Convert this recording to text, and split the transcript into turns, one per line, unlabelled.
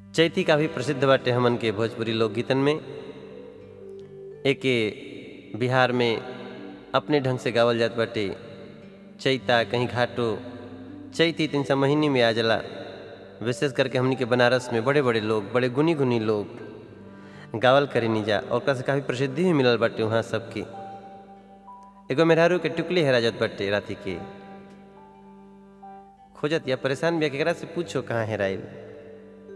चैती काफ़ी प्रसिद्ध बाटे हमन के भोजपुरी लोकगीतन में एके बिहार में अपने ढंग से गावल जात बाटे चैता कहीं घाटो चैती तीन सौ महीने में आ जाला विशेष करके हमनी के बनारस में बड़े बड़े लोग बड़े गुनी गुनी लोग गावल करे नीजा और ओकरा से काफ़ी प्रसिद्धि भी मिलल बाटे वहाँ सबकी एगो मेहरारू के टुकली हेरा जात बाटे राति के खोजत या परेशान भी केकरा से पूछो कहाँ हेराइल